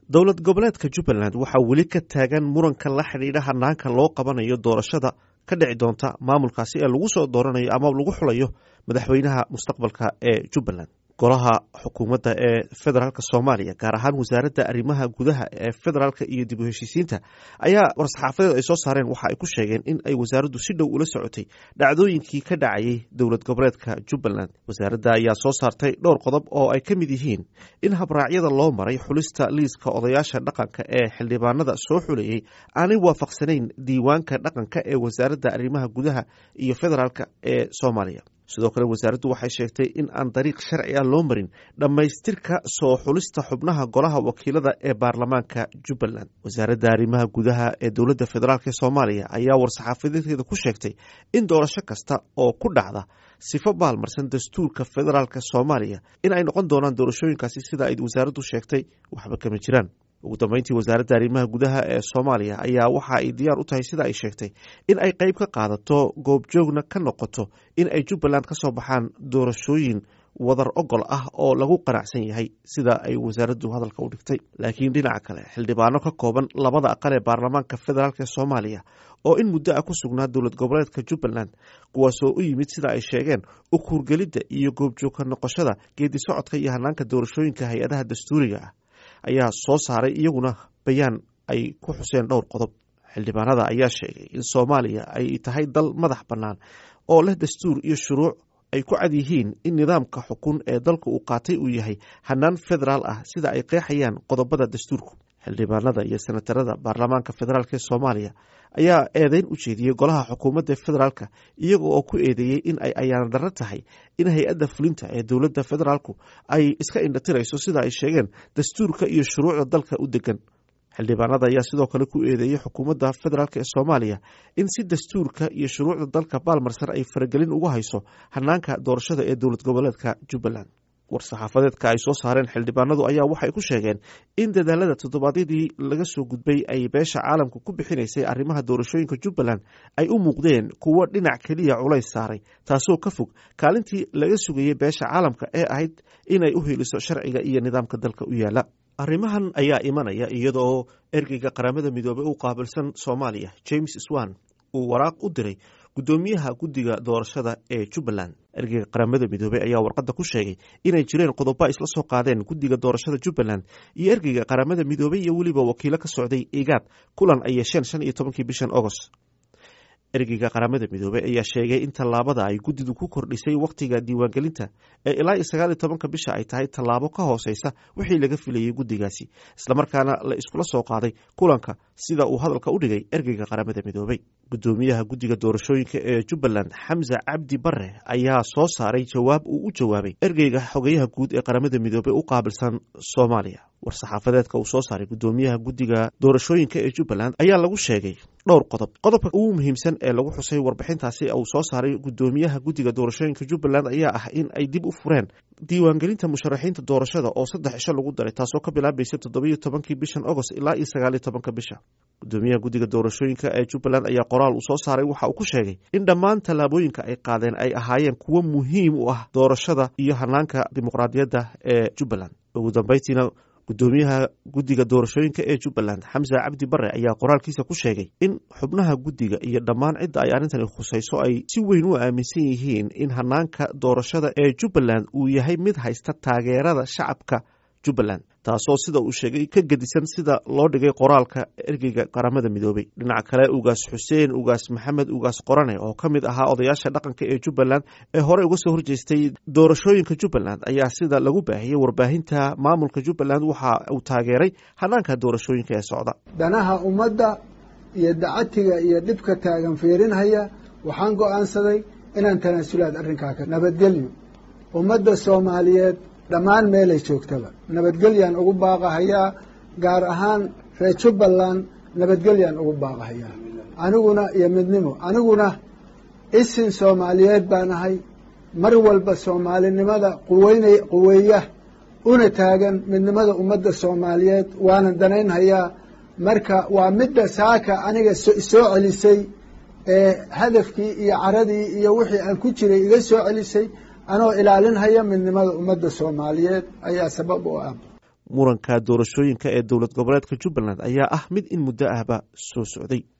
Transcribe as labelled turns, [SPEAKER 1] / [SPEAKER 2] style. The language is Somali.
[SPEAKER 1] dowlad goboleedka jubbaland waxaa weli ka taagan muranka la xidhiidha hanaanka loo qabanayo doorashada ka dhici doonta maamulkaasi ee lagu soo dooranayo ama lagu xulayo madaxweynaha mustaqbalka ee jubbaland golaha xukuumadda ee federaalk soomaaliya gaar ahaan wasaaradda arrimaha gudaha ee federaalk iyo dib u heshiisiinta ayaa war-saxaafadeed ay soo saareen waxa ay ku sheegeen in ay wasaaraddu si dhow ula socotay dhacdooyinkii ka dhacayay dowlad goboleedka jubbaland wasaaradda ayaa soo saartay dhowr qodob oo ay ka mid yihiin in habraacyada loo maray xulista liiska odayaasha dhaqanka ee xildhibaanada soo xulayey aanay waafaqsanayn diiwaanka dhaqanka ee wasaaradda arrimaha gudaha iyo federaalk ee soomaaliya sidoo kale wasaaraddu waxay sheegtay in aan dariiq sharci ah loo marin dhammaystirka soo xulista xubnaha golaha wakiilada ee baarlamaanka jubbaland wasaaradda arrimaha gudaha ee dowladda federaalk ee soomaaliya ayaa war-saxaafadeedkeeda ku sheegtay in doorasho kasta oo ku dhacda sifo baalmarsan dastuurka federaalk soomaaliya in ay noqon doonaan doorashooyinkaasi sida ay wasaaraddu sheegtay waxba kama jiraan ugu dambeyntii wasaaradda arrimaha gudaha ee soomaaliya ayaa waxa ay diyaar u tahay sida ay sheegtay in ay qeyb ka qaadato goobjoogna ka noqoto in ay jubbaland ka soo baxaan doorashooyin wadar ogol ah oo lagu qanacsan yahay sida ay wasaaraddu hadalka u dhigtay laakiin dhinaca kale xildhibaano ka kooban labada aqal ee baarlamaanka federaalk ee soomaaliya oo in muddo ah ku sugnaa dowlad goboleedka jubbaland kuwaasoo u yimid sida ay sheegeen u kuurgelidda iyo goobjoogka noqoshada geedi socodka iyo hanaanka doorashooyinka hay-adaha dastuuriga ah ayaa soo saaray iyaguna bayaan ay ku xuseen dhowr qodob xildhibaanada ayaa sheegay in soomaaliya ay tahay dal madax bannaan oo leh dastuur iyo shuruuc ay ku cad yihiin in nidaamka xukun ee dalka uu qaatay uu yahay hanaan federaal ah sida ay qeexayaan qodobada dastuurku xildhibaanada iyo senatarada baarlamaanka federaalk ee soomaaliya ayaa eedeyn u jeediyey golaha xukuumadda federaalk iyaga oo ku eedeeyey in ay ayaan darro tahay in hay-adda fulinta ee dowladda federaalku ay iska indhatirayso sida ay sheegeen dastuurka iyo shuruucda dalka u degan xildhibaanada ayaa sidoo kale ku eedeeyey xukuumadda federaalk ee soomaaliya in si dastuurka iyo shuruucda dalka baalmarsan ay faragelin ugu hayso hanaanka doorashada ee dowlad goboleedka jubbaland war-saxaafadeedka ay soo saareen xildhibaanadu ayaa waxay ku sheegeen in dadaalada toddobaadyadii laga soo gudbay ay beesha caalamka ku bixinaysay arrimaha doorashooyinka jubbaland ay u muuqdeen kuwo dhinac keliya culays saaray taasoo ka fog kaalintii laga sugayay beesha caalamka ee ahayd inay u heliso sharciga iyo nidaamka dalka u yaala arrimahan ayaa imanaya iyadoo ergeyga qaramada midoobey u qaabilsan soomaaliya james swan uu waraaq u diray guddoomiyaha guddiga doorashada ee jubbaland ergeyga qaramada midoobey ayaa warqadda ku sheegay inay jireen qodobo isla soo qaadeen guddiga doorashada jubbaland iyo ergeyga qaramada midoobey iyo weliba wakiilo ka socday igaad kulan ay yeesheen shan iyo tobankii bishan agost ergeyga qaramada midoobey ayaa sheegay in tallaabada ay guddidu ku kordhisay wakhtiga diiwaangelinta ee ilaa iyo sagaal iyo tobanka bisha ay tahay tallaabo ka hooseysa wixii laga filayey guddigaasi islamarkaana la iskula soo qaaday kulanka sida uu hadalka u dhigay ergeyga qaramada midoobey guddoomiyaha guddiga doorashooyinka ee jubbaland xamse cabdi bare ayaa soo saaray jawaab uu u jawaabay ergeyga xogeyaha guud ee qaramada midoobey u qaabilsan soomaaliya war-saxaafadeedka uu soo saaray guddoomiyaha guddiga doorashooyinka ee jubbaland ayaa lagu sheegay dhowr qodob qodobka ugu muhiimsan ee lagu xusay warbixintaasi uu soo saaray guddoomiyaha guddiga doorashooyinka jubbaland ayaa ah in ay dib u fureen diiwaangelinta musharaxiinta doorashada oo saddex cisho lagu daray taasoo ka bilaabaysa toddobiyo tobankii bishan agost ilaa iyo sagaaliyo tobanka bisha guddoomiyaha guddiga doorashooyinka ee jubbaland ayaa qoraal uu soo saaray waxa uu ku sheegay in dhammaan tallaabooyinka ay qaadeen ay ahaayeen kuwo muhiim u ah doorashada iyo hanaanka dimuqraadiyadda ee jubbaland ugu dambeyntiina guddoomiyaha guddiga doorashooyinka ee jubbaland xamse cabdi bare ayaa qoraalkiisa ku sheegay in xubnaha guddiga iyo dhammaan cidda ay arrintani khusayso ay si weyn u aaminsan yihiin in hanaanka doorashada ee jubbaland uu yahay mid haysta taageerada shacabka jubbaland taasoo sida uu sheegay ka gedisan sida loo dhigay qoraalka ergeyga qaramada midoobey dhinaca kale ugaas xuseen ugaas maxamed ugaas qorane oo ka mid ahaa odayaasha dhaqanka ee jubbaland ee horey uga soo horjeestay doorashooyinka jubbaland ayaa sida lagu baahiyey warbaahinta maamulka jubbaland waxa uu taageeray hanaanka doorashooyinka ee socda
[SPEAKER 2] danaha ummadda iyo dacatiga iyo dhibka taagan fiirinhaya waxaan go'aansaday inaan tanaasulaad arrinkaa ka nabadgelyo ummadda soomaaliyeed dhammaan meelay joogtaba nabadgelyaan ugu baaqahayaa gaar ahaan reer jubbaland nabadgelyaan ugu baaqahayaa aniguna iyo midnimo aniguna isin soomaaliyeed baan ahay mar walba soomaalinimada quweynay quweeya una taagan midnimada ummadda soomaaliyeed waanan danaynhayaa marka waa midda saaka aniga soo celisay ee hadafkii iyo caradii iyo wixii aan ku jiray iga soo celisay anoo ilaalinhaya midnimada ummadda soomaaliyeed ayaa sabab u ah
[SPEAKER 1] muranka doorashooyinka ee dowlad goboleedka jubbaland ayaa ah mid in muddo ahba soo socday